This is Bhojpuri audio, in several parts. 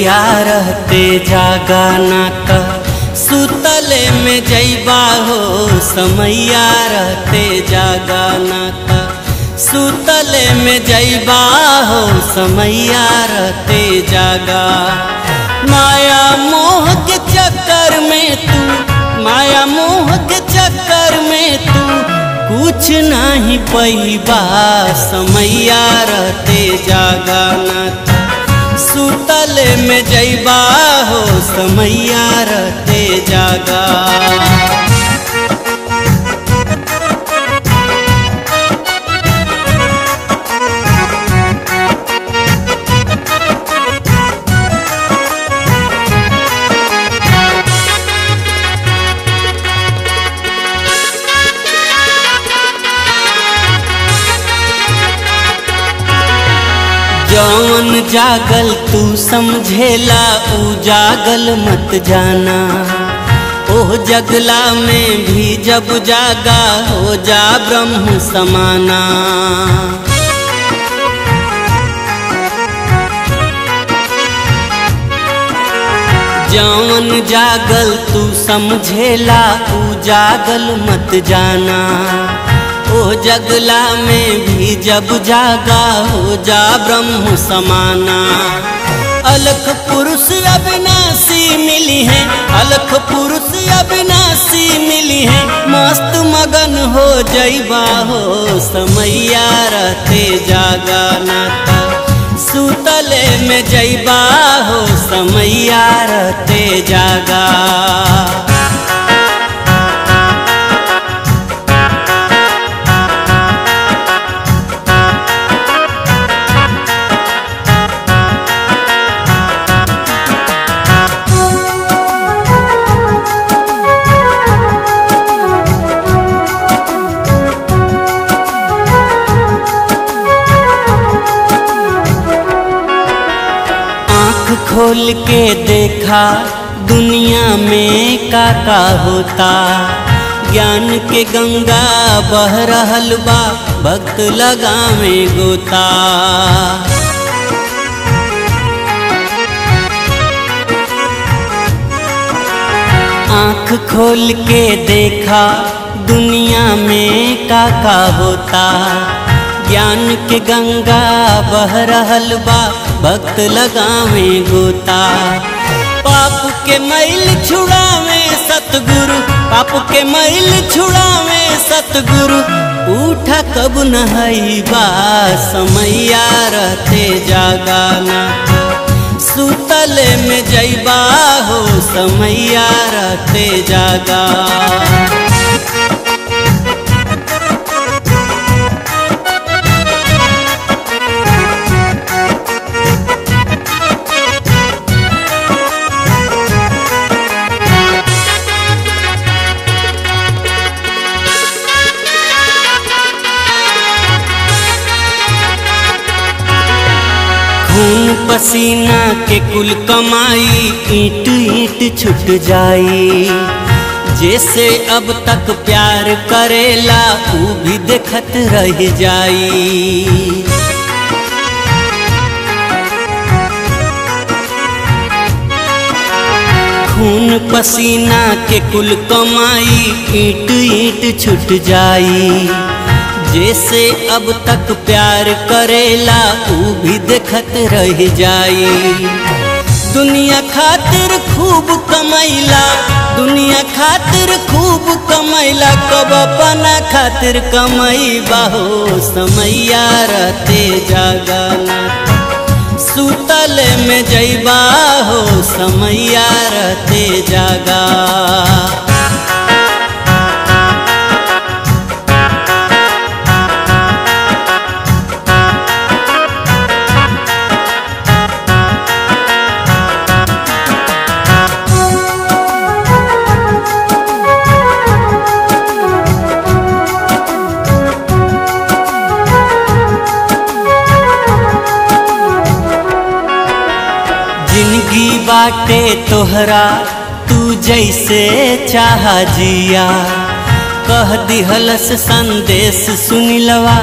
समैया रहते जागा ना त सुतले में जैबा हो समैया रहते जागा ना त सुतले में जैबा हो समैया रहते जागा माया मोह के चक्कर में तू माया मोह के चक्कर में तू कुछ नहीं पैबा समैया रहते जागा ना त सुतले में जैबा हो समैया रहते जागा जौन जागल तू समझेला ऊ जागल मत जाना ओह जगला में भी जब जागा हो जा ब्रह्म समाना जौन जागल तू समझेला ऊ जागल मत जाना ओ जगला में भी जब जागा हो जा ब्रह्म समाना अलख पुरुष अविनाशी मिली है अलख पुरुष अविनाशी मिली है मस्त मगन हो जैबा हो समैया रहते जागा नाता सुतले में जैबा हो समैया रहते जागा खोल के देखा दुनिया में का का होता ज्ञान के गंगा बह रहल बा भक्त लगा में गोता आँख खोल के देखा दुनिया में का का होता ज्ञान के गंगा बह रहल बा भक्त लगावे गोता पाप के मैल छुड़ावे सतगुरु पाप के मैल छुड़ावे सतगुरु उठा कब नहैबा समैया रहते जागाना सुतले में जैबा हो समैया रहते जागा खून पसीना के कुल कमाई ईट ईट छुट जाई जैसे अब तक प्यार करेला ऊ भी देखत रह जाई खून पसीना के कुल कमाई ईट ईट छुट जाई जैसे अब तक प्यार करेला ऊ भी देखत रह जाई दुनिया खातिर खूब कमैला दुनिया खातिर खूब कमैला कब अपना खातिर कमई बाहो समैया रहते जागाना सुतल में जैबा हो समैया रहते जागा जिंदगी बाटे तोहरा तू जैसे चाह जिया कह दिहलस संदेश सुनिलवा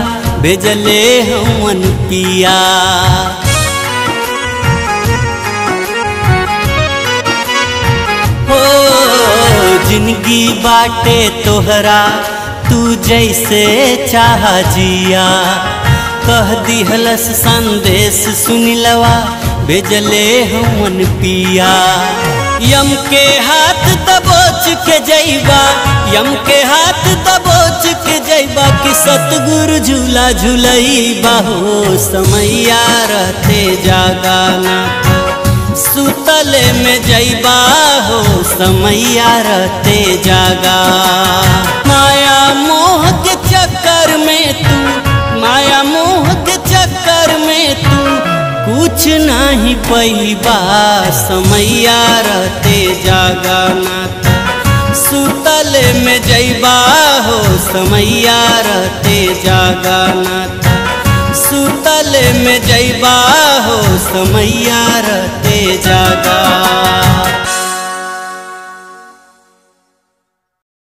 भेजले हमन पिया जिंदगी बाटे तोहरा तू जैसे चाह जिया कह दिहलस संदेश सुनिलवा भेजले हमन पिया यम के हाथ दबोच के जैबा यम के हाथ दबोच के जैबा कि सतगुरु झूला झूलैबा हो समैया रहते जागाना सुतले में जैबा हो समैया रहते जागा माया मोह के चक्कर में तू माया मोह के चक्कर में तू कुछ नहीं पैबा समैया रहते जागा नाथ सुतले में जैबा हो समैया रहते जागा नाथ सुतले में जैबा हो समैया रहते जागा